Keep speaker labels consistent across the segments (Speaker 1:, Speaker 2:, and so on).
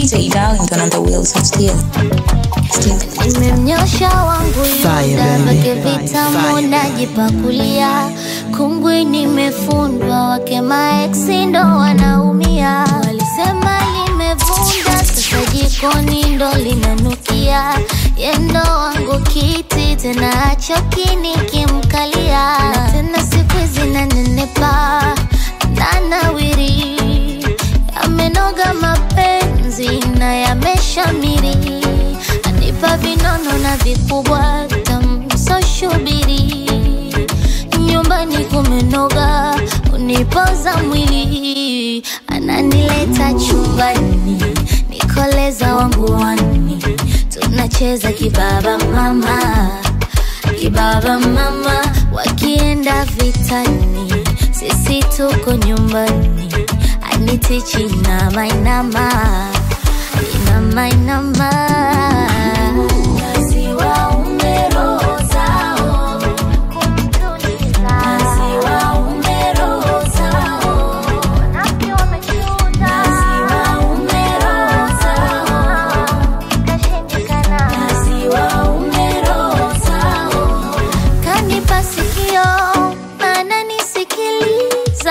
Speaker 1: DJ Darlington on the wheels of steel. Steel.
Speaker 2: nimemnyosha wangu
Speaker 3: Fire,
Speaker 2: yuda
Speaker 3: baby.
Speaker 2: vake vitamu najipakulia kungwi nimefundwa wake maeksi ndo wanaumia walisema limevunda sasa jikoni ndo linanukia yendo wangu kiti tena achoki nikimkalia na tena siku hizi nanenepa nanawiri yamenoga mapenzi na yameshamiri anipa vinono na vikubwa tamsoshubiri nyumbani kumenoga unipoza mwili ananileta chumbani nikoleza wangu wani tunacheza kibaba mama kibaba mama wakienda vitani sisi tuko nyumbani anitichi inama inama inama inama Maziwa umerozao, maziwa umerozao, maziwa umerozao, maziwa umerozao. Kanipa sikio ananisikiliza,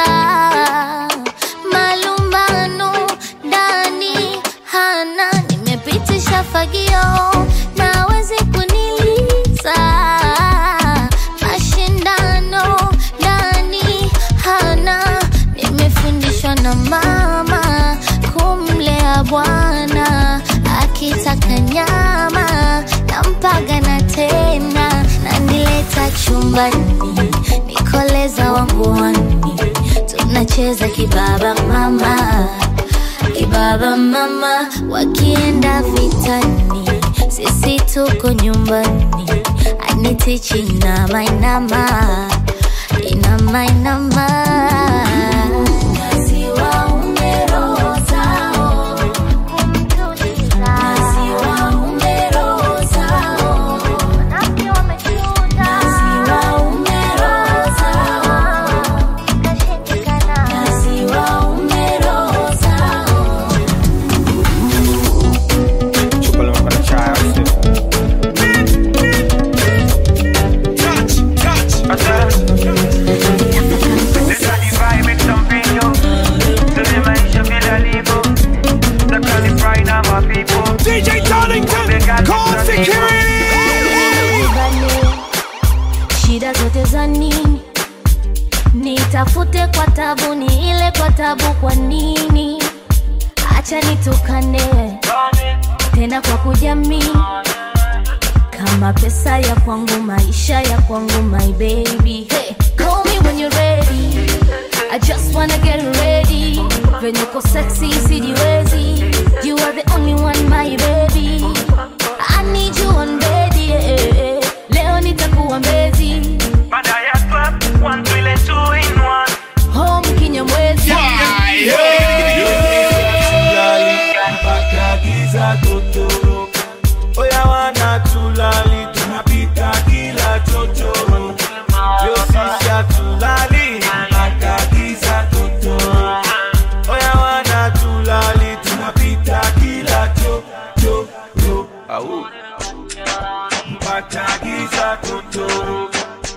Speaker 2: malumbano ndani hana, nimepitisha fagio nawezi kuniliza, mashindano ndani hana, nimefundishwa na mama kumlea bwana akitaka nyama nampaga na tena nanileta chumbani nikoleza wangu wani tunacheza kibaba mama kibaba mama wakienda vitani sisi tuko nyumbani anitichi inama inama inama inama Maziwa umerozao, maziwa umerozao, maziwa umerozao, maziwa umerozao.
Speaker 4: Chúpalo con la chaya, Esa ni vibe make some video. Tell maisha bila livo. Takani fry na my people.
Speaker 5: DJ Darlington, call security.
Speaker 2: Bale, shida zote za nini nitafute kwa tabu ni ile kwa tabu kwa nini acha nitukane tena kwa kujamii kama pesa ya kwangu maisha ya kwangu my baby hey, call me when you're ready I just wanna get ready venye uko sexy sijiwezi you are the only one my baby I need you on bedi eh, eh. leo nitakuwa mbezi
Speaker 4: Baada ya club, one twile two in one.
Speaker 2: home kinyamwezi
Speaker 5: mpaka giza totoro oya wana tulali tunapita kila chochoro leo sisi hatulali mpaka giza totoro oya wana tulali tunapita kila chochoro au mpaka giza totoro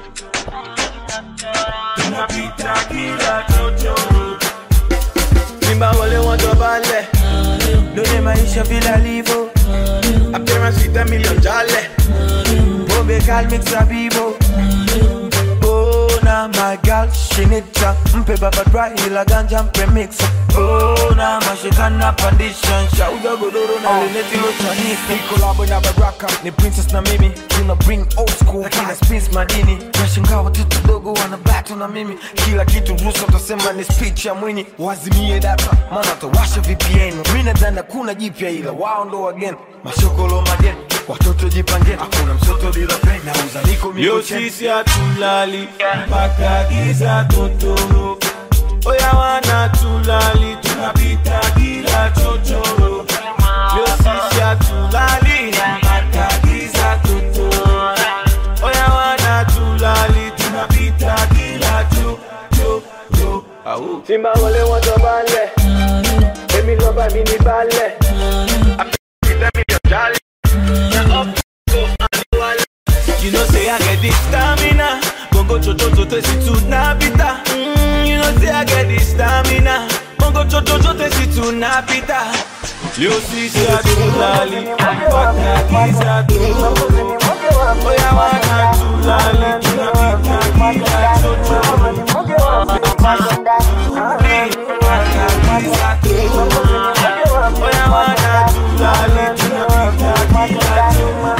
Speaker 5: tunapita kila chochoro simba wale watu bale done maisha vile alivyo appearance with a million jale pombe kalmix sabibo Oh, na my girl she need cha mpe baba dry ila ganja mpe mix Oh, na mashikana pandisha shauza godoro na leneti lotanisi kolabo na baraka ni princess na mimi tuna bring old school kina spins madini nashangaa watoto dogo wana battle na mimi kila kitu rusa utasema ni speech ya mwini wazimie data maana watawasha vpn mi nadhani kuna jipya ila wao ndo wageni mashokolo mageni watoto jipangeni hakuna mtoto bila peni nauza niko yo sisi hatulali mpaka giza totoro oya wana tulali tunapita kila chochoro yo sisi hatulali mpaka giza totoro oya wana tulali tunapita kila chochoro au simba wale watu bale Èmi lọ́ba mi ní balẹ̀. Àpèjì mi yàn jálẹ̀. Na up go and wálẹ̀. You know say I get the stamina. Bongo chocho chote si tu napita. Mm, you know say I get the stamina. Bongo chocho chote si tu napita. Leo sisi hatulali, mpaka giza tu. Oya wana tulali, tunapika giza chocho. Oya wana tulali, tunapika giza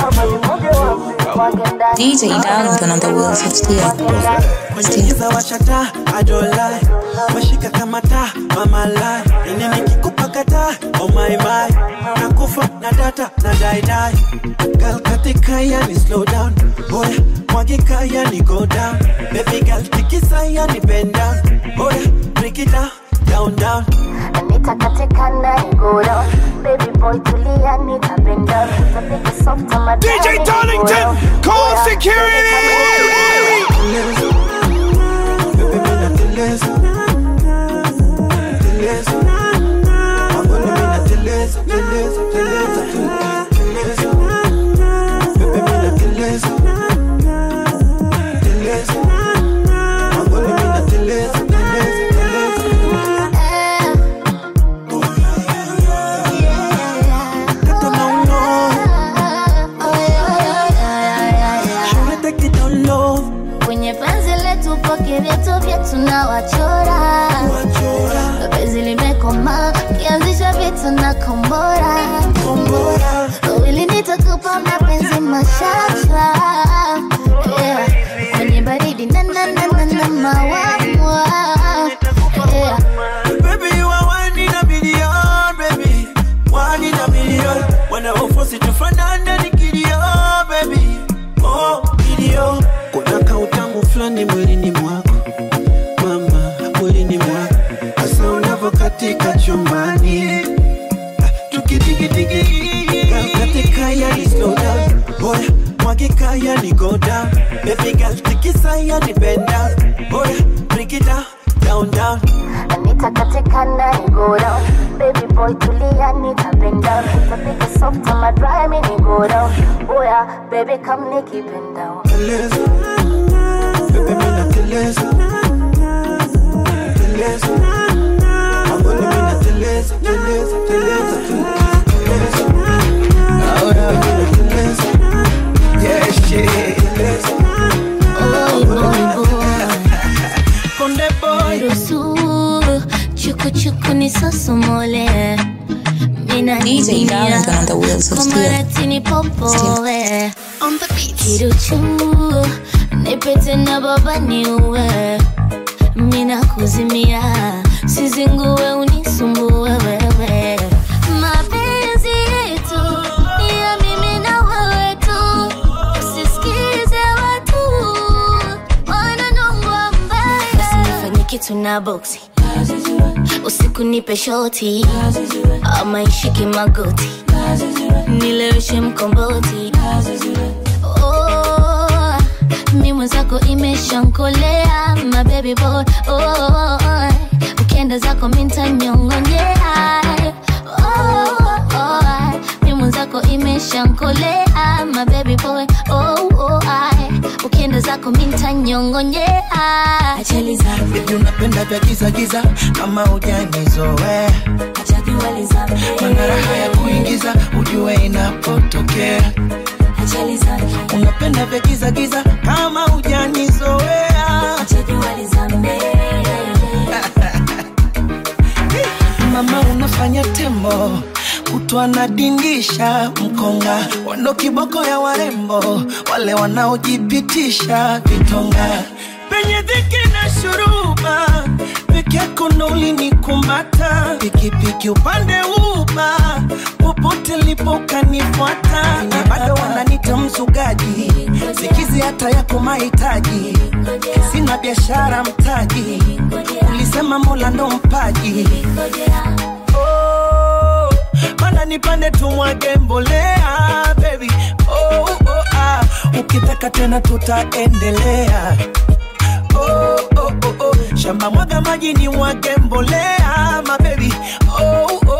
Speaker 1: DJ Darlington on the wheels of steel. Steel.
Speaker 3: Giza washata, I don't lie. Washika kama taa, mama lie. Ini nikikupa kata, oh my my. Nakufa na data na die die. Girl katika yani slow down. Oya, mwagika yani go down. Baby girl tikisa yani bend down. Oya, break it down, down down.
Speaker 2: Anita katika na go down Baby boy tulia nitapenda Tapika soft ama
Speaker 6: DJ Darlington, call security!
Speaker 3: Teleza. Baby mina teleza. Teleza. Mangoni mina teleza, teleza, teleza, teleza. Baby mina teleza. Teleza. Mangoni mina teleza, teleza, teleza. Tata no no. Shawty take it down low.
Speaker 2: Kwenye penzi letu poke vyetu vyetu na wachora
Speaker 3: Wachora.
Speaker 2: Penzi limekoma kianzisha vitu na kombora
Speaker 3: Kombora.
Speaker 2: Wawili nitakupa mapenzi mashasha yeah. Kwenye baridi na na na na na mawamwa yeah.
Speaker 3: Baby, you are one in a million, baby. One in a million. When I force it to fanana nikidio, baby. Oh, video. Kuna kautangu fulani mwilini mwako. Mama, mwilini mwako. Asa unavokatika chumbani. Ah, Tukidigi-digi. Girl, katika yani slow down. Oya, mwagika yani go down. Baby girl, tikisa yani bend down. Oya, break it down, down, down.
Speaker 2: Anita katika na go down Baby boy tulia nitapenda Tapika soft ama dry mini go down Oh yeah, baby come nikipend down
Speaker 3: teleza Bebe mina teleza Teleza Mangoni mina teleza Teleza, teleza, teleza Bebe mina teleza
Speaker 5: Yeah, shit.
Speaker 3: Teleza
Speaker 2: Boy, boy, boy
Speaker 3: Konde boy
Speaker 2: Ruhusu chuku chuku nisosomole Mina
Speaker 1: DJ Darlington on the wheels of steel.
Speaker 2: Komaratini popowe On the beat Kiruchu Nipete na baba niue Mina kuzimia Sizingue unisumbue wewe Mapenzi yetu Ni ya mimi na wewe tu Usisikize watu Wananongwa mbaya Usinifanye kitu na boksi usiku nipe shoti ama ishike magoti nileweshe mkomboti oh, mi mwenzako imeshankolea mabebi boy oh, ukienda zako mintanyongonyea oh, oh, mi mwenzako imeshankolea mabebi boy oh, oh, ukienda zako mintanyongonyea ajali zangu
Speaker 3: Baby unapenda vya giza giza Kama ujanizoea Mana raha ya kuingiza Ujue inapotokea Unapenda vya giza giza Kama ujanizoea Mama unafanya tembo kutwa nadingisha mkonga wando kiboko ya warembo wale wanaojipitisha vitonga penye dhiki na shuruba peke yako ndo ulinikumata pikipiki upande uba popote lipo ukanifuata na bado wananita mzugaji sikizi hata yako mahitaji sina biashara mtaji ulisema mola ndo mpaji oh, mana nipande tumwage mbolea baby oh, oh, ah. ukitaka tena tutaendelea oh, oh, oh, oh. shamba mwaga maji ni mwage mbolea mabebi oh, oh,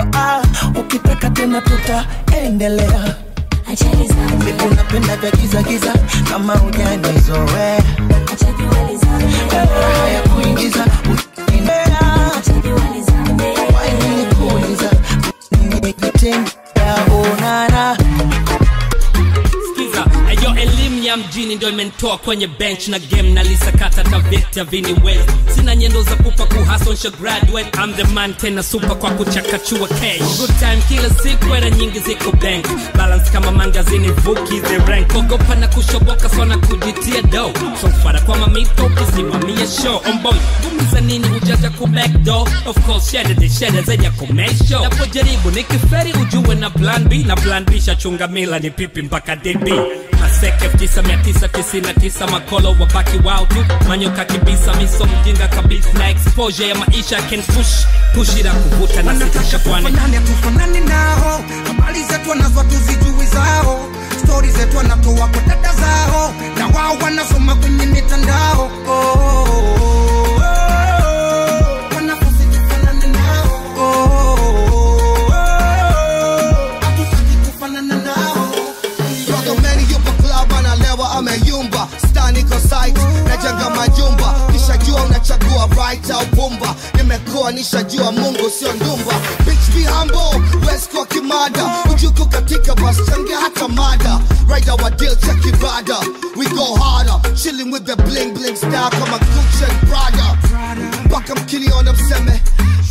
Speaker 3: ukitaka tena tutaendelea
Speaker 2: Acheni zambe,
Speaker 3: unapenda vya giza giza kama ujanizoea
Speaker 2: acheni zambe,
Speaker 3: raha ya kuingiza ukinea
Speaker 2: acheni zambe.
Speaker 3: wainikuuliza nikitengea onana
Speaker 7: Skiza, ayo elimu ya mjini ndio imenitoa kwenye bench na game na lisakata taveta vini west sina nyendo za pupa kuhasonsha graduate I'm the man tena super kwa kuchakachua cash good time kila siku era nyingi ziko bank balance kama mangazini vuki the rank ogopa na kushoboka sana kujitia do so fara kwa mamito ukisimamia show on boy gumiza nini ujaja ku back door of course shede de shede zenye kumesho napojaribu nikiferi ujue na plan B na plan B shachunga mila ni pipi mpaka DB Maseke 9999 makolo wabaki wao tu manyoka kibisa miso mjinga kabisa na exposure ya maisha can push pushira kuvuta na sitisha kwani
Speaker 8: tufanane tufanane nao habari zetu wanazo tuzijui zao stori zetu wanatoa kwa dada zao na wao wanasoma kwenye mitandao oh, oh, oh, oh. Wanafunzi tufanane nao. Oh, oh, oh, oh. Hatutaki kufanana nao.
Speaker 9: Rodomeni yupo club analewa ameyumba stani ko site najenga majumba nishajua unachagua right au pumba nimekuwa nishajua mungu sio ndumba bitch be humble west kwa kimada ujuku katika bus change hata mada rider wa deal check ibada we go harder chilling with the bling bling style kama Gucci and Prada mpaka mkiniona mseme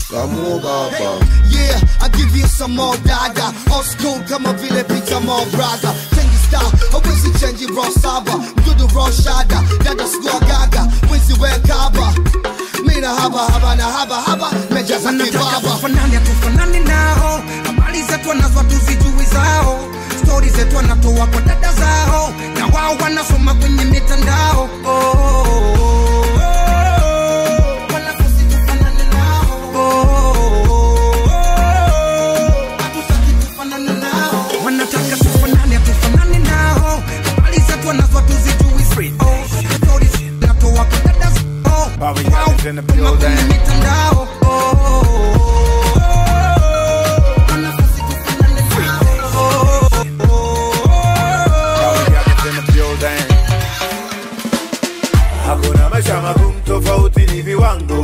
Speaker 9: Yeah, I give you some more dada Old school kama vile Peter More brother Change style, hawezi change raw saba Mdudu raw shada, dada sikuwa gaga Wizi we kaba Mina haba haba na haba haba Mejaza
Speaker 8: wanataka
Speaker 9: kibaba
Speaker 8: tufanane tufanane nao habari zetu wanazo tuzijui zao stori zetu wanatoa kwa dada zao na wao wanasoma kwenye mitandao oh, oh, oh, oh. Wanafunzi tufanane nao. Oh, oh, oh, oh. Hatutaki tufanane nao. wanataka tufanane tufanane nao habari zetu wanazo tuzijui oh, stori zetu wanatoa kwa dada zao
Speaker 6: Bobby
Speaker 8: Wao
Speaker 6: Yates in the
Speaker 8: wanasoma kwenye
Speaker 6: building.
Speaker 8: mitandao oh, oh, oh, oh. Wanafunzi tufanane nao.
Speaker 6: in the building. Hakuna maisha magumu, tofauti ni viwango.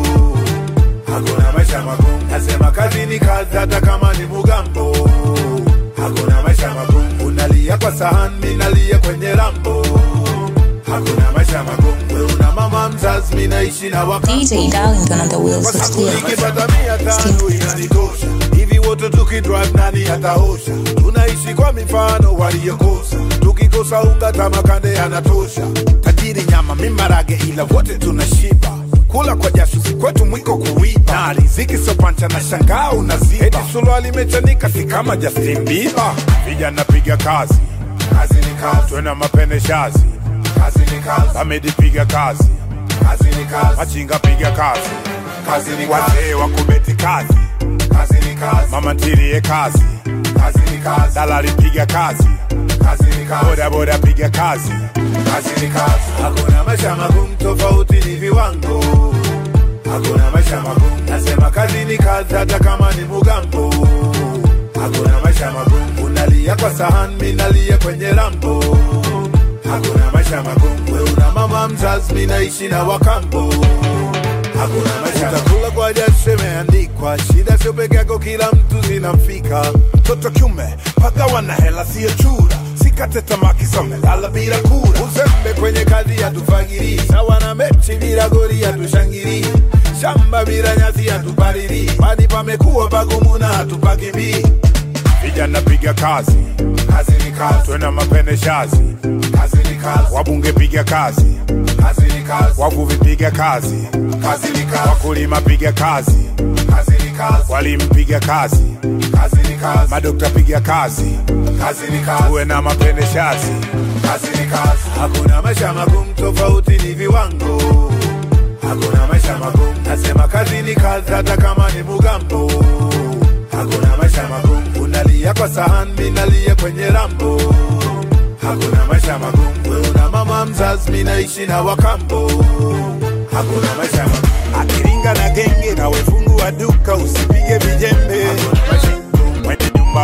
Speaker 6: Hakuna maisha magumu, nasema kazi ni kazi, hata kama ni mugambo. Hakuna maisha magumu, unalia kwa sahani, mimi nalia kwenye rambo. Hakuna maisha magumu, wewe una mama mzazi, mimi naishi na wakati
Speaker 1: DJ Darlington on the wheels
Speaker 6: kwa
Speaker 1: of
Speaker 6: sababu
Speaker 1: steel.
Speaker 6: nikipata mia tano inanitosha hivi wote tukidrive nani ataosha tunaishi kwa mifano waliyokosa tukikosa unga tamakande anatosha tajiri nyama mimarage ila wote tunashiba kula kwa jasho si kwetu mwiko kuiba na riziki sopancha na shangaa unaziba eti suruali imechanika si kama Justin Bieber vijana piga kazi kazi ni kazi twena mapene shazi kazi ni kazi Hamedi piga kazi kazi ni kazi machinga piga kazi kazi ni kazi wazee wa kubeti kazi kazi ni kazi mama ntilie kazi kazi ni kazi dalali piga kazi kazi ni kazi boda boda piga kazi kazi ni kazi hakuna maisha magumu tofauti ni viwango hakuna maisha magumu nasema kazi ni kazi hata kama ni mugambo hakuna maisha magumu unalia kwa sahani mimi nalia kwenye rambo hakuna maisha magumu we una mama mzazi mimi naishi na wakambo hakuna maisha utakula kwa jasho imeandikwa shida sio peke yako kila mtu zinamfika mtoto kiume pagawa na hela siyo chura sikate tamaa kisome lala bila kura uzembe kwenye kazi hatufagiri sawa na mechi bila gori hatushangiri shamba bila nyasi hatupalili pani pamekuwa pagumu na hatupakimbii vijana piga kazi kazi ni kazi twena mapene shazi kazi ni kazi wabunge piga kazi kazi ni kazi wavuvi piga kazi kazi ni kazi wakulima piga kazi kazi ni kazi walimu piga kazi kazi ni kazi madokta piga kazi kazi ni kazi tuwe na mapene shazi kazi ni kazi hakuna maisha magumu tofauti ni viwango hakuna maisha magumu nasema kazi ni kazi hata kama ni mugambo hakuna maisha magumu unalia kwa sahani mimi nalia kwenye rambo hakuna maisha magumu we una mama mzazi mimi naishi na wakambo hakuna maisha magumu akiringa na genge na wefungu wa duka usipige vijembe Hakuna maisha magumu. Mwenye nyumba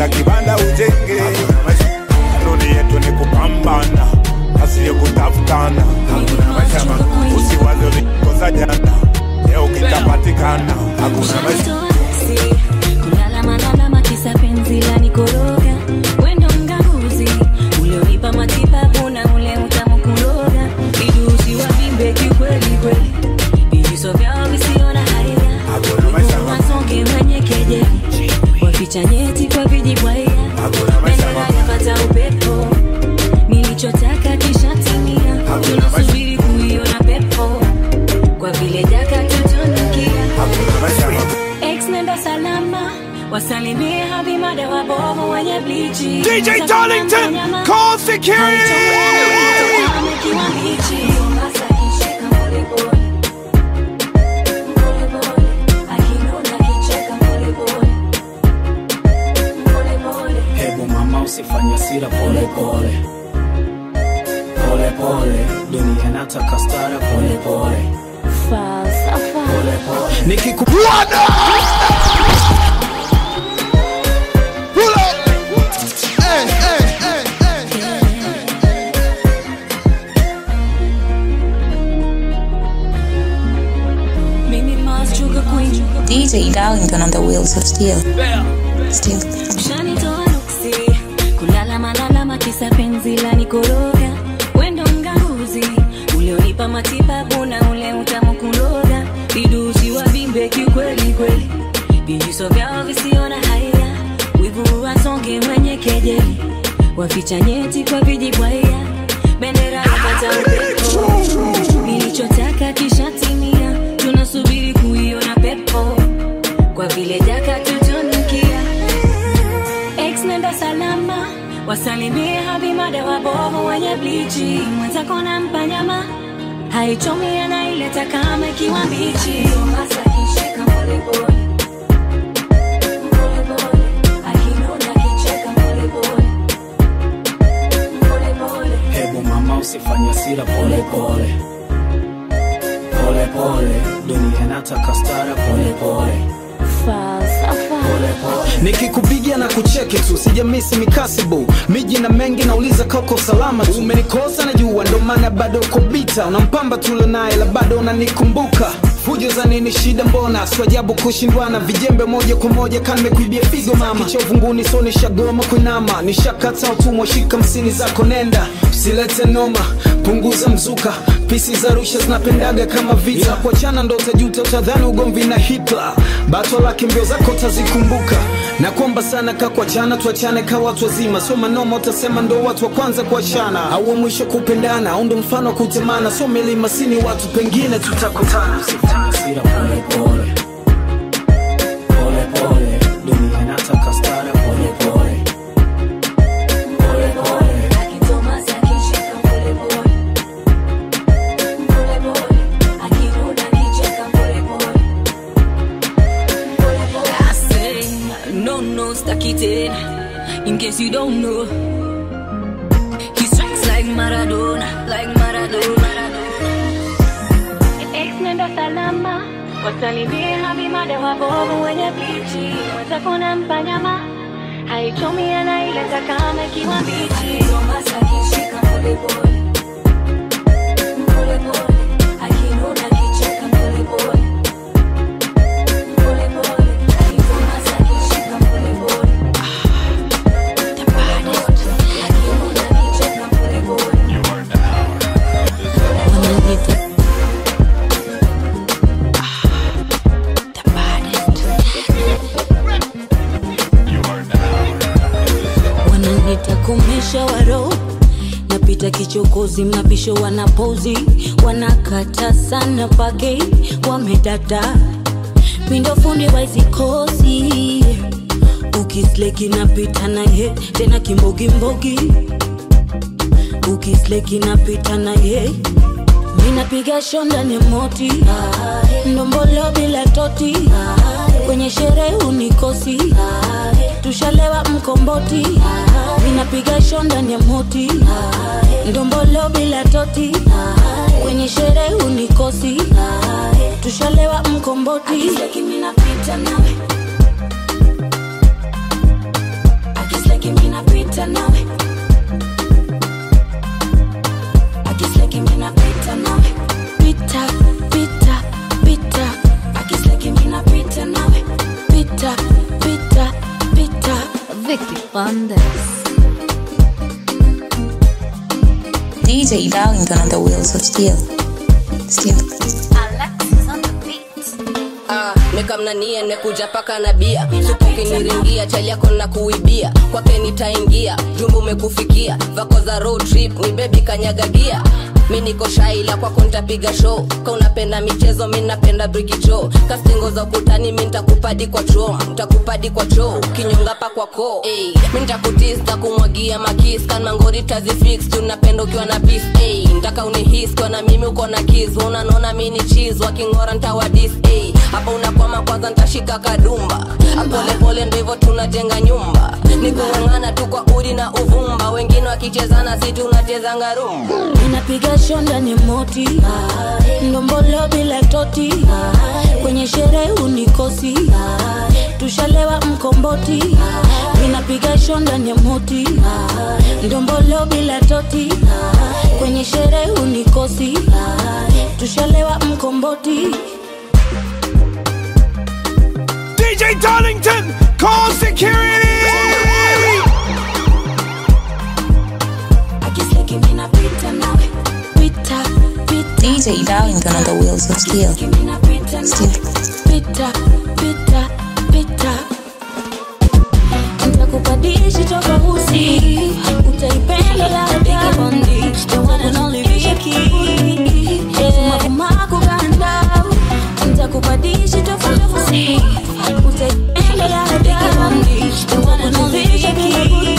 Speaker 6: hata kibanda ujenge kanuni yetu ni kupambana asiyo kutafutana maisha ma- usiwaze ulikosa jana leo kitapatikana hakuna maisha
Speaker 2: kulalamalama kisa penzi la nikoroga wendo mganguzi ulionipa matibabu na ule utamu kuroga vidusi wa vimbe kikweli kweli vijiso vyao visio na haya wasonge wenye kejeli waficha nyeti kwa vijibwaya bendera yapata upepo nilichotaka kishatimia tunasubiri kuiona pepo kwa vile jaka tutunukia Ex nenda salama wasalimie habimada wabovu wenye blichi
Speaker 6: DJ Darlington, call security!
Speaker 2: Amekiwa mbichi. Mombasa akishika pole pole. Pole pole. Akinuna akicheka pole pole. Pole pole.
Speaker 10: hebu mama usifanye sira pole pole pole pole dunia nataka stara pole pole
Speaker 2: Falsafa.
Speaker 10: pole pole
Speaker 6: nikikubwana
Speaker 2: Mimi Mars Sugar Queen.
Speaker 1: DJ Darlington on the wheels of steel. Steel.
Speaker 2: Ushanitoa nuksi kulala malalama kisa penzi la nikoroga wendo mganguzi ulionipa matibabu na ule utamu kuloga vidusi wa vimbe kikweli kweli vijiso vyao visio na haya wivu wasonge wenye kejeli waficha nyeti kwa vijibwaya bendera yapata upepo nilichotaka kishatimia tunasubiri kuiona pepo kwa vile jaka tutunukia Ex nenda salama wasalimie habimada wabovu wenye blichi mwenzako na mpanyama haichomi anaileta kama ikiwa mbichi Mombasa akishika pole pole. Pole pole. Akinuna akicheka pole pole. Pole pole.
Speaker 10: hebu mama usifanye sira pole pole pole pole dunia nataka stara pole pole
Speaker 2: Falsafa.
Speaker 11: nikikupigia na kucheki tu sijamisi mikasibu miji na mengi nauliza kako salama tu umenikosa na jua ndo maana bado uko bita unampamba tule naye la bado unanikumbuka fujo za nini shida mbona swajabu kushindwana vijembe moja kwa moja kanimekuibia figo mama kichovunguni so nishagoma kuinama nishakata utumwa shika msini zako nenda usilete noma punguza mzuka pisi za rusha zinapendaga kama vita yeah. kuachana ndo utajuta utadhani ugomvi na hitla bato lake mbio zako utazikumbuka na kuomba sana ka kuachana tuachane ka watu wazima so manoma utasema ndo watu wa kwanza kuachana au wa mwisho kupendana au ndo mfano wa kutemana so milima sini watu pengine tutakutana
Speaker 10: sira pole pole pole pole dunia nataka stara pole pole pole pole
Speaker 2: Thomas akishika pole pole. Pole pole. Akirudi akicheka pole pole. Pole pole. I say, no, no, staki tena. In case you don't know, he strikes like Maradona, like Maradona. Ex nenda salama, wasalimie habimada wabovu wenye blichi, mwenzako na mpanyama haichomi anaileta kama ikiwa mbichi. Mombasa akishika pole pole. Pole pole. Akinuna akicheka pole pole. Pole pole. Thomas akishika pole pole. The baddest. Akinuna akicheka pole pole. The baddest. wananita komesha waro napita kichokozi mnapisho wanapozi wanakata sana page wamedada mindo fundi waizikosi ukisleki napita naye tena kimbogimbogi ukisleki napita naye minapiga shonda ni moti ndombolo bila toti kwenye sherehe unikosi tushalewa mkomboti minapiga shonda ni moti ndombolo bila toti kwenye sherehe unikosi tushalewa mkomboti minapita nawe
Speaker 12: napita nawe akisleki mi napita nawe pita pita pita akisleki mi napita nawe pita pita pita
Speaker 2: Vicky Bandes.
Speaker 1: DJ Darlington on the wheels of steel. Steel.
Speaker 13: Ah, nikamnanie nekuja paka na bia supukiniringia chali yako na kuibia kwake nitaingia jumbu umekufikia vako za road trip ni bebi kanyagagia mi niko shaila kwako nitapiga show ka unapenda michezo mi napenda brikicho kastingo za ukutani mi ntakupadi kwa chom ntakupadi kwa choo kinyonga pa kwa koo hey, mi ntakutis kumwagia makis kanmangori tazifix tunapenda ukiwa na pis hey, ntaka unihis kwa na mimi uko na kis unanona mi ni chis wakingora ntawadis hey, hapa unakwama kwanza ntashika kadumba polepole ndo hivyo tunajenga nyumba nikung'ang'ana tu kwa udi na uvumba wengine wakichezana si tunachezanga rumba
Speaker 12: ninapiga shonda ni moti ndombolo bila toti kwenye sherehe unikosi tushalewa mkomboti ninapiga shonda ni moti ndombolo bila toti kwenye sherehe unikosi tushalewa mkomboti
Speaker 14: DJ Darlington, call security!
Speaker 12: akisleki mi napita nawe pita pita
Speaker 1: DJ Darlington on the wheels of steel. Steel.
Speaker 12: pita pita pita ntakupadishi tofauti utaipenda ladabandi yawananoliviki makumakuganda ntakupadishi tofauti utaipenda ladabandi yawananoliviki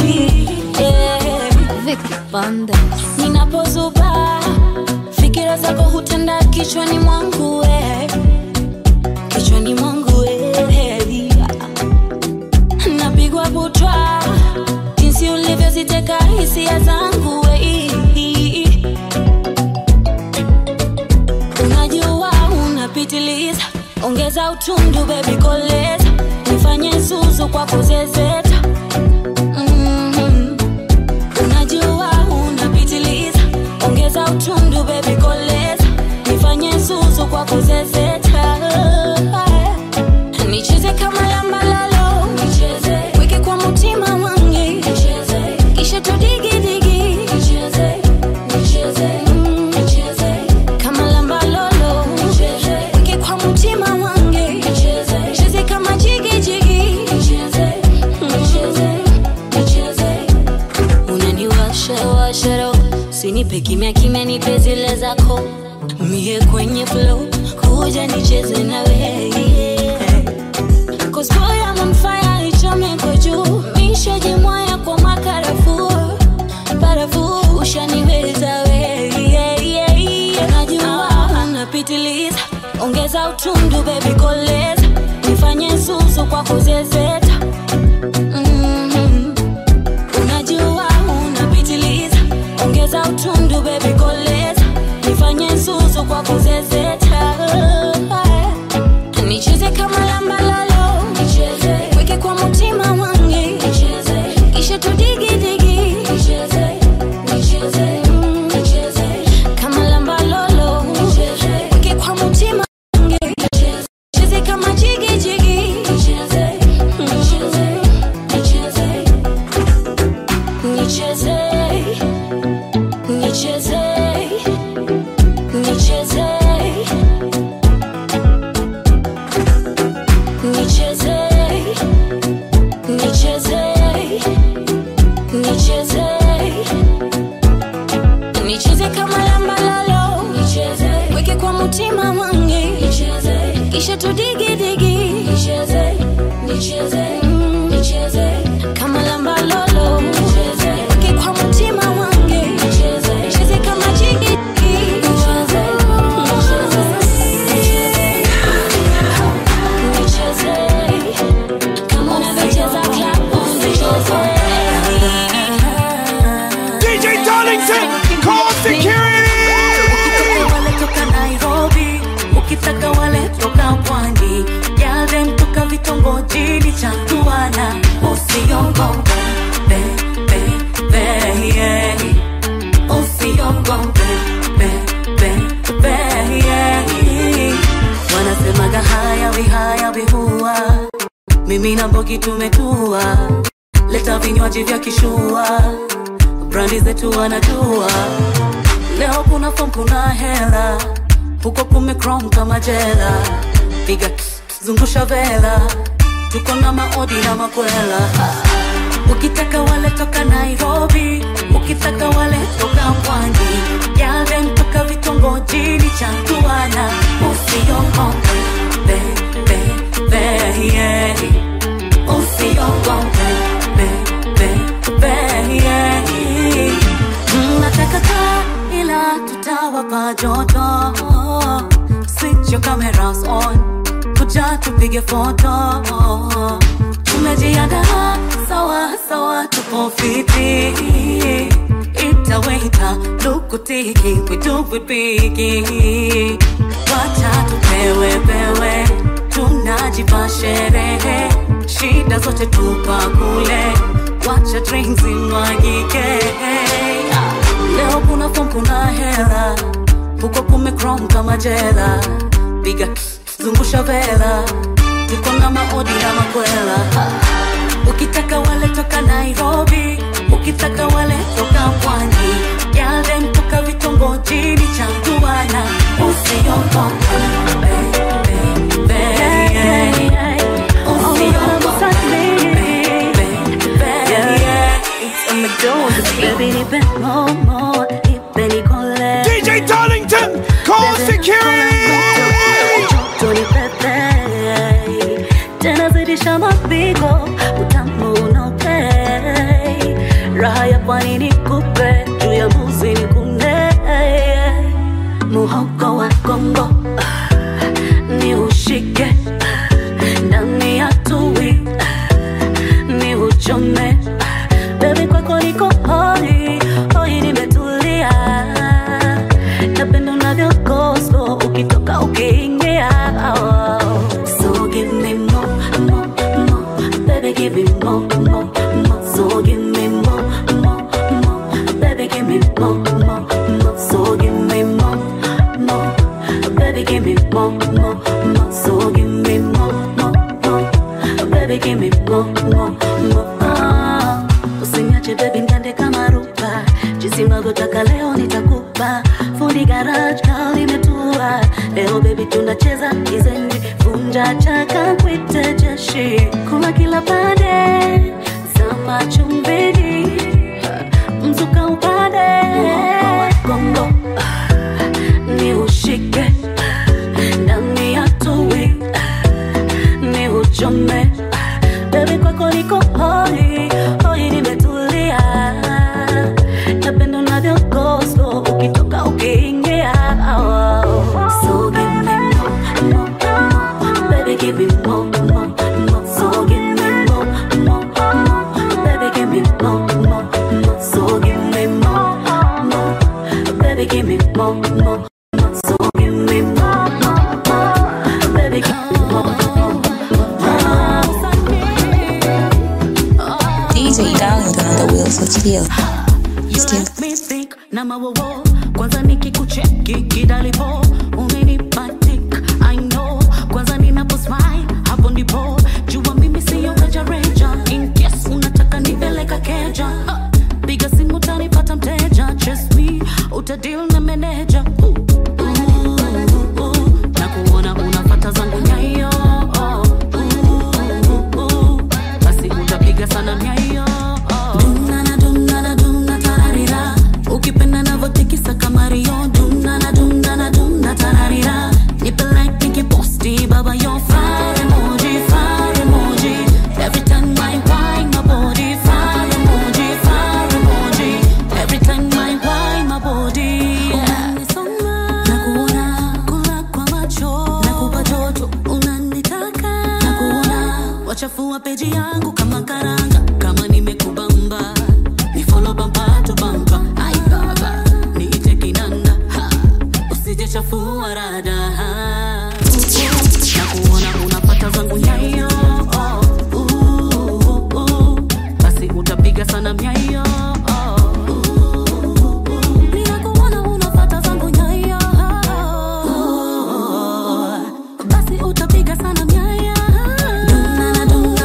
Speaker 2: Vicky Bandes.
Speaker 12: ninapozuba fikira zako hutenda kichwani mwangu we kichwani mwangu we napigwa butwa jinsi ulivyoziteka hisia zangu we unajua unapitiliza ongeza utundu bebi koleza nifanye zuzu kwa kuzezeta Mhm. unajua unapitiliza ongeza utundu bebi koleza nifanye zuzu kwa kuzezeta nicheze kama lambalalo weke kwa mutima wangi kisha tudigidigi Mm. kama lambalolo weke kwa mutima wangi cheze kama jigijigi unaniwashawasharo sinipe kimya kimya nipe zile zako mie kwenye flow kuja nicheze na wewe Cause boy I'm on fire ichome kwa juu mishajimwaya kwa makarafu barafu ushaniweza we yeah, yeah, yeah. najua unapitiliza ongeza utundu bebi koleza nifanye zuzu kwa kuzezeta Mhm. unajua unapitiliza ongeza utundu bebi koleza nifanye zuzu kwa kuzezeta nicheze kama lambalalo weke kwa mutima wangi kisha tudigidigi Mm. kama lambalolo weke kwa mutima wangi cheze kama jigijigi Mm. nicheze nicheze nicheze nicheze nicheze nicheze nicheze kama lambalalo weke kwa mutima wangi kisha tudigidigi Mm. kama lambalolo weke kwa mutima wangi cheze kama jigidigi nicheze kama unavyocheza klabu nicheze
Speaker 14: DJ Darlington, call security!
Speaker 15: wale toka nairobi ukitaka wale toka pwani yale toka vitongojini changu mimi na mbogi tumetua leta vinywaji vya kishua brandi zetu wanajua leo kuna fom kuna hela huko kumekrom kama jela piga zungusha vela tuko na maodi na makwela ukitaka wale toka nairobi ukitaka wale toka pwani yale mpaka vitongojini chantuana usiogope be, be, be, yeah. usiogope be, be, be, yeah. Mm, nataka kaa ila tutawapa joto switch your cameras on kuja tupige foto tumejiandaa sawa sawa tupo fiti itaweta lukutiki kwitupipiki wacha tupewe pewe tunajipa sherehe shida zote tupa kule wacha drinks imwagike leo kuna fom kuna hela huko kumekrom kama jela piga zungusha vela tuko na maodi na makwela ukitaka wale toka nairobi ukitaka wale toka pwani yale mtoka vitongojini changuana usiogope be, be, be, yeah. Usiogope, be, be, be, yeah. Baby, nipe more, more, nipe nikole.
Speaker 14: DJ Darlington, call security!
Speaker 15: Tony Pepe tena zidisha mapigo utamu unaopei raha ya pwani nikupe juu ya buzi nikune muhogo wa kongo ni ushike ndani ya tui ni uchome bebi kwako niko hoi hoi nimetulia napenda unavyo gospel ukitoka ukiingia so give me more, more, more baby give me more, more, more so give me more, more, more baby give me more, more, more so give me more, more baby give me more, more, more so give me more, more, more baby give me more, more, more Ah, usiniache baby mgande kama ruba jinsi unavyotaka leo nitakupa fundi garage kaa limetua leo baby tunacheza kizenji vunja chaka kwite jeshi kula kila pande zama chumbini mzuka upande kongo ni ushike ndani ya tui ni uchome bebi kwako niko hoi hoi nimetulia napenda unavyo gospel ukitoka ukiingia so give me more, more, more baby give me more, more, more so give me more, more, more baby give me more, more, more so give me more, more baby give me more, more, more so give me more, more, more baby give me more, more,
Speaker 1: DJ Darlington on the wheels of steel.
Speaker 15: You let me think na mawowo kwanza nikikucheki kidalipo umenipa tik I know kwanza ninapo smile hapo ndipo jua mimi siyo rejareja in case unataka nipeleka keja Ha, piga simu utanipata mteja trust me utadeal na meneja Ooh, ooh, ooh, na kuona unafata zangu nyayo Ooh, ooh, basi utapiga sana nyayo Dunana, dunana, duna, tararira. ukipenda navotikisa kama rio dunana dunana duna tararira nipe like nikiposti baba yo fire emoji fire emoji every time I wine my body fire emoji fire emoji every time I wine my body nakuona kula kwa macho nakupa joto unanitaka nakuona wachafua peji yangu kama karanga kama nimekubamba ni follow bamba to bamba ai baba niite kinanda ha usije chafua rada ha. nakuona unapata zangu nyayo oh, uh, uh, uh. basi utapiga sana myayo Ninakuona unapata zangu nyayo basi utapiga sana myayo Dunana, dunana,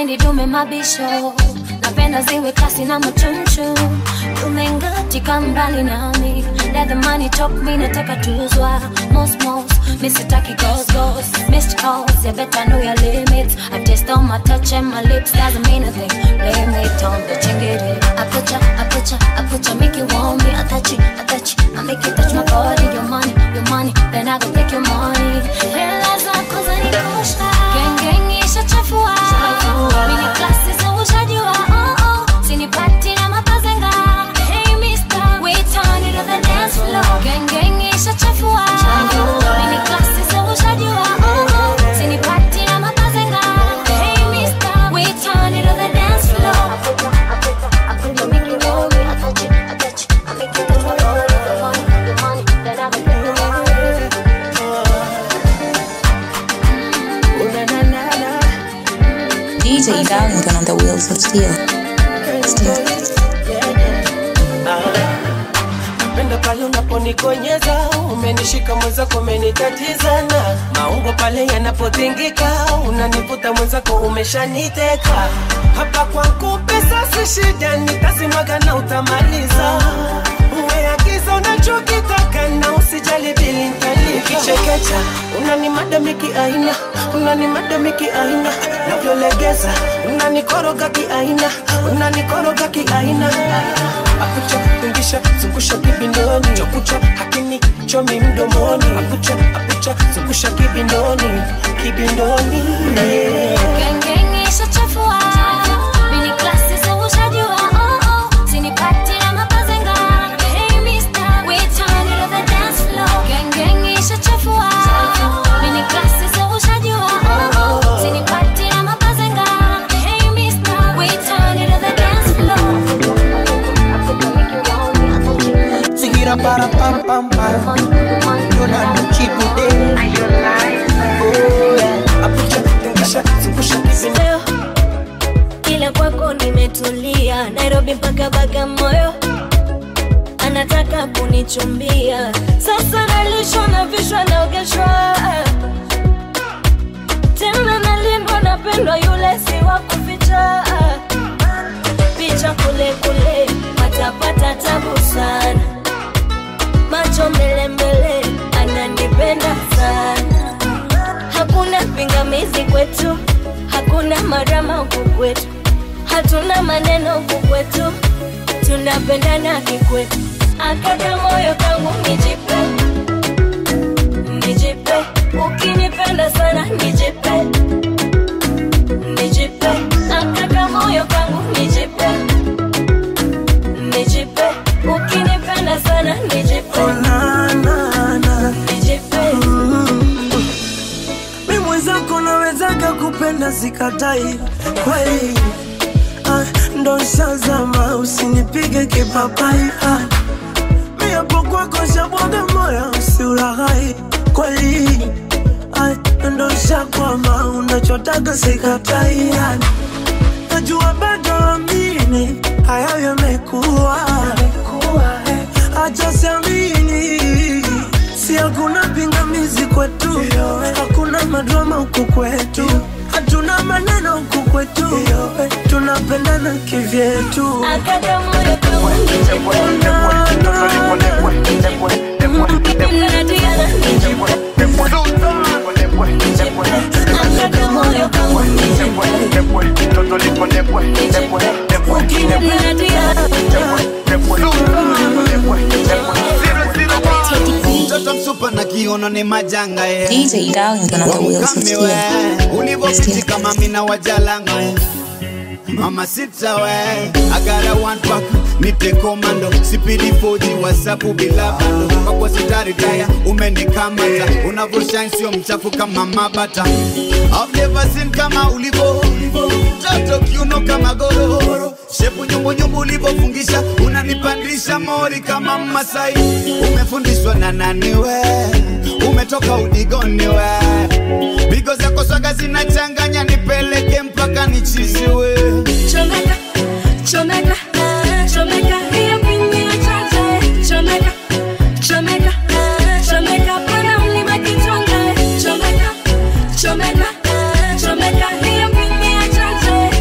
Speaker 2: sipendi dume mabisho napenda ziwe kasi na machunchu umengatika mbali nami let the money talk me nataka tuzwa most most misitaki ghost ghost missed calls you better know your limits I taste all my touch and my lips doesn't mean a thing blame it on the chingiri I put ya I put ya I put ya make you want me I touch it I touch it I make you touch my body your money your money then I go take your money hela zako zanikosha gang gang ishachafua mini klasi za ushajua oh oh sinipati na mapazenga hey mister we turn it to the dance floor gang gang ishachafua mini klasi za ushajua oh oh sinipati na mapazenga hey mister we turn it to the dance floor I put you make you know me I touch it I touch it I make you touch my body your money your money then I go take your money
Speaker 1: DJ Darlington on the wheels of steel. Steel.
Speaker 3: napenda pale unaponikonyeza umenishika mwenzako umenitatizana maungo pale yanapotingika unanivuta mwenzako umeshaniteka hapa kwangu pesa si shida nitasimwaga na utamaliza umeagiza unachokitaka na usijali bili ntalikichekecha unanimadamiki aina unanimadamiki aina navyolegeza unanikoroga kiaina unanikoroga kiaina akucha tungisha zungusha kibindoni chokucha hakini chomi mdomoni akucha akucha zungusha kibindoni kibindoni yeah.
Speaker 2: Gengenge ishachafua mini klasi za ushajua oh oh sinipati na mapazenga hey mister we turn it to the dance floor Gengenge ishachafua mini klasi za ushajua oh oh sinipati na mapazenga hey mister we turn it to the dance floor
Speaker 3: Sigira para pam pam pam Yona nuchiku de Oh yeah Apucha tungisha zungusha kibindoni
Speaker 2: Leo kila kwako nimetulia Nairobi mpaka Bagamoyo anataka kunichumbia sasa nalishwa na vishwa naogeshwa tena nalindwa napendwa yule si wa kuficha picha kule kule patapata tabu sana macho mbele mbele ananipenda sana hakuna pingamizi kwetu hakuna marama huku kwetu hatuna maneno huku kwetu tunapendana kikwetu akaka moyo kangu nijipe nijipe ukinipenda sana nijipe nijipe akaka moyo kangu nijipe nijipe ukinipenda sana nijipe nijipe
Speaker 3: mi mwenzako nawezaga kupenda sikatai kweli ah, ndo nshazama usinipige kipapai ah, mi hapo kwako shabwaga moyo usiulaghai kweli ah, ndo nshakwama unachotaga sikatai ah, najua bado amini hayo yamekuwa acha siamini si hakuna pingamizi kwetu hakuna madrama huku kwetu hatuna maneno huku kwetu tunapendana kivyetu
Speaker 2: akaka moyo kangu
Speaker 16: mtoto msupa na kiono ni majanga eh.
Speaker 1: DJ Darlington on the wheels of
Speaker 16: Wakame
Speaker 1: steel.
Speaker 16: we, ulivopiti kama mina wajalanga we. mama sita we agara one pack nipe komando sipidi foji wasapu bila bando kwakwa sitaritaya umenikamata unavyoshine sio mchafu kama mabata I've never seen kama ulivo toto kiuno kama gororo shepu nyumbunyumbu ulivofungisha unanipandisha mori kama masai umefundishwa na nani we umetoka udigoni we bigo zako swaga zinachanganya nipeleke mpaka nichiziwe
Speaker 2: chomeka chomeka chomeka hiyo pini ya chache chomeka chomeka chomeka para mlima kichonga chomeka chomeka chomeka hiyo pini ya chache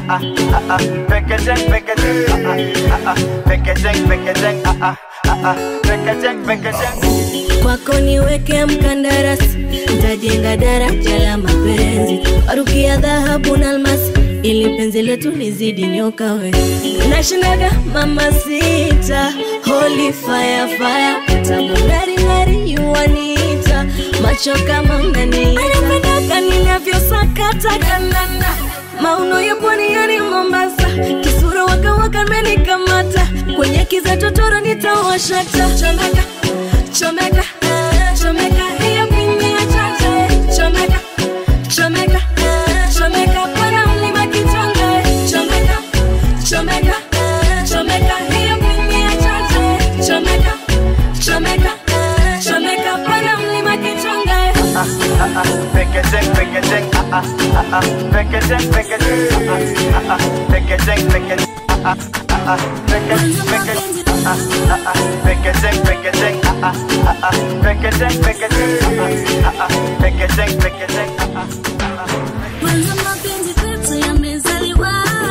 Speaker 17: ah ah ah Packaging, packaging, ah ah ah ah Packaging, packaging, ah ah ah ah Packaging, packaging
Speaker 2: kwako niweke mkandarasi ntajenga daraja la mapenzi warukia dhahabu na almasi ili penzi letu lizidi nyoka we nashindaga mama sita holy fire fire tamu ngari ngari yuanita macho kama mnani anapendaka ninavyosakata kanana mauno ya pwani yani mombasa kisura wakawaka menikamata kwenye kiza totoro nitawashata chomeka chomeka chomeka hiyo pini ya chacha chomeka chomeka chomeka pana mlima kitonga chomeka chomeka chomeka hiyo pini ya chacha chomeka chomeka chomeka pana mlima kitonga
Speaker 17: ah ah ah Packaging, packaging, ah ah ah ah Packaging, packaging, ah ah ah ah Packaging, packaging, ah ah ah ah Packaging, packaging, ah ah ah ah Packaging, packaging, ah ah ah ah Packaging, packaging, ah ah ah ah Packaging, packaging, ah ah ah ah
Speaker 15: Kwanza mapenzi kwetu yamezaliwa,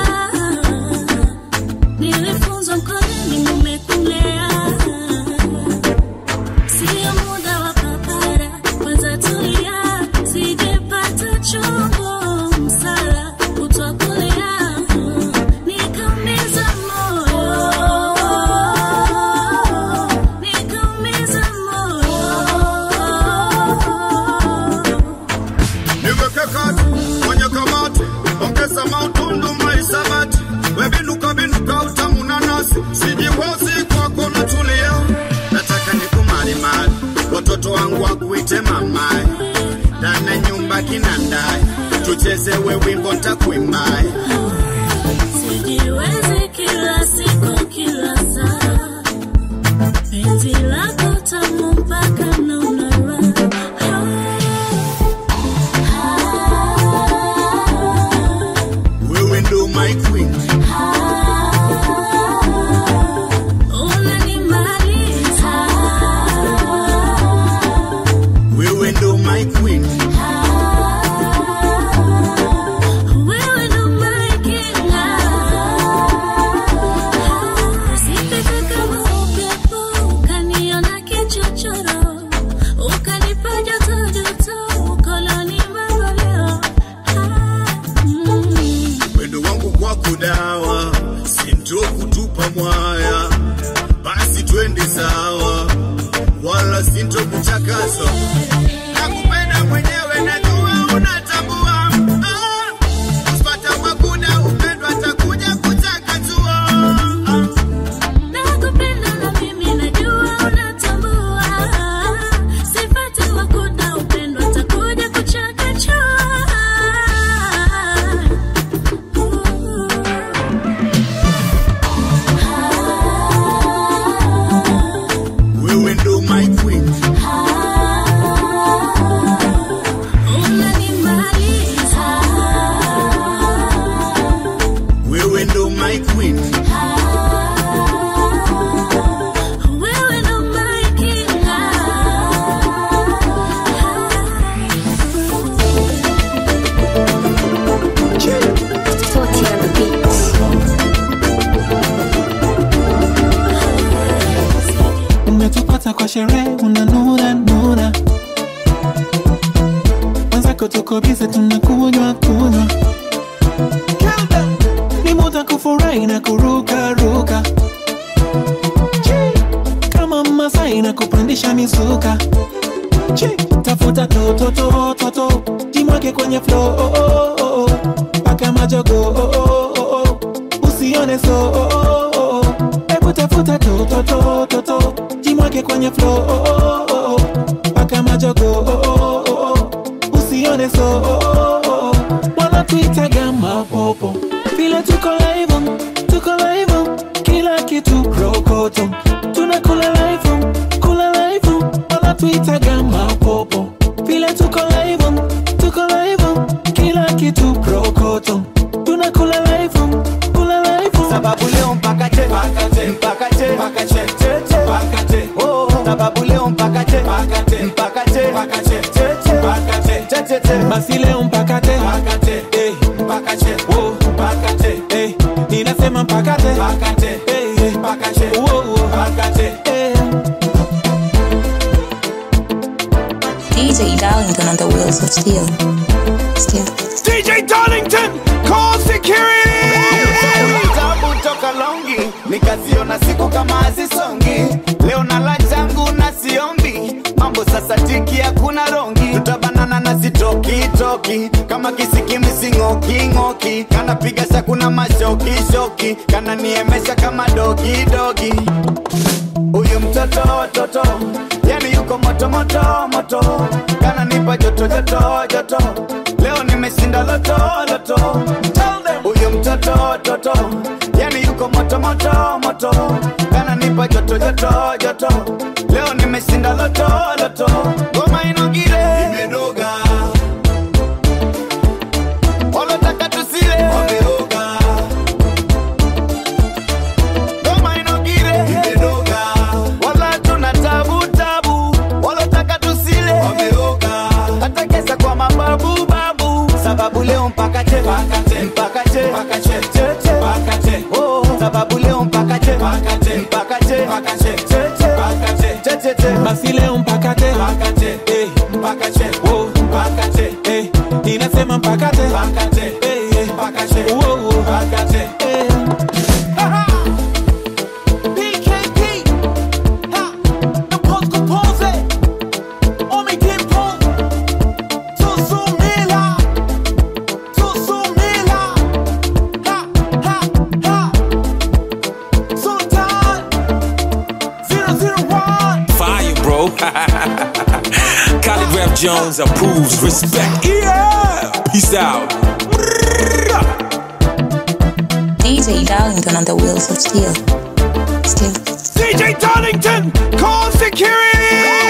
Speaker 15: nilifunzwa mkononi mumekulea, sio muda wa papara, kwanza tulia, sijepata chombo msala kutwa kulea, nikaumiza moyo, nikaumiza moyo.
Speaker 6: niweke kati kwenye kamati ongeza mautundu maisabati webinuka binuka utamu na nasi sijihozi kwako natulia nataka nikumalimali watoto wangu wakuite mamae ndani ya nyumba kinandae tuchezewe wimbo ntakuimae
Speaker 15: Sijiwezi kila siku kila saa, penzi lako tamu mpaka naona raha.
Speaker 6: wewe ndo my queen
Speaker 15: Unanimaliza,
Speaker 6: wewe ndo my queen
Speaker 15: wewe ndo my king. Sipite kama upepo, ukaniona kichochoro, ukanipa joto joto, ukoloni mamboleo. Mm.
Speaker 6: wendo wangu kwako dawa sinto kutupa mwaya basi twende sawa wala sinto kuchakaza nakupenda mwenyewe najua unatambua Ah, usipata makuda upendo atakuja kuchakachua
Speaker 15: Nakupenda na mimi najua unatambua. Sipati makuda upendo atakuja kuchakachua.
Speaker 6: wewe ndo my queen
Speaker 15: Unanimaliza,
Speaker 6: wewe ndo my queen
Speaker 15: wewe ndo my king.
Speaker 2: Toti on the beat.
Speaker 18: umetupata kwa sherehe unanura nura wenzako tuko bize tunakunywa kunywa ni muda kufurahi na kuruka ruka Chi, kama masai na kupandisha misuka Chi, tafuta tototototo jimwake kwenye flo oh, oh, oh, oh. paka majogo oh, oh, oh, oh. usione so oh, oh, oh, oh. hebu tafuta tototototo jimwake kwenye flo oh, oh, oh, oh. paka majogo oh, oh, oh, oh. usione so oh, oh, oh, oh. wanatuitaga mapopo vile tuko live tuko live kila kitu rokoto tunakula live kula live wanatuitaga mapopo vile tuko live tuko live kila kitu rokoto tunakula live kula live
Speaker 17: sababu leo mpaka che mpaka che mpaka che mpaka che che che mpaka che oh sababu leo mpaka che mpaka che mpaka che mpaka che che che mpaka che che che che
Speaker 18: basi leo mpaka te
Speaker 17: mpaka che eh mpaka che oh mpaka che
Speaker 18: pakate pakate hey, hey. pakate whoa, whoa. pakate hey.
Speaker 1: DJ Darlington on the wheels of steel. Steel.
Speaker 14: DJ Darlington, call security!
Speaker 16: Tabu toka longi nikaziona siku kama hazisongi leo na la changu na siombi mambo sasa tiki hakuna rongi tutabanana na sitokitoki kama kisikimisingokingoki kanapiga shakuna mashokishoki kananiemesha kama dogidogi huyu mtoto toto yani yuko moto moto moto kananipa joto joto joto leo nimeshinda loto loto huyu mtoto toto yani yuko moto moto moto kananipa joto joto joto leo nimeshinda loto loto ngoma inogire imedoga walotaka tusile wameoga ngoma inogire imedoga wala tuna tabu tabu walotaka tusile wameoga hata kesa kwa mababu babu sababu leo mpaka che mpaka che che che oh sababu leo mpaka che mpaka che che che che
Speaker 18: basi leo mpakate Eh, oh, Eh, ninasema mpakate Eh, eh. Whoa, whoa. Eh. PKP. Ha. Na pose kupose. Omi Dimpo. Tusumila. Tusumila. Ha, ha, ha. Sultan. 001.
Speaker 19: Fire, bro. Calligraph Jones approves. Respect. Yeah. Peace out.
Speaker 1: DJ Darlington on the wheels of steel. Steel.
Speaker 14: DJ Darlington, call security!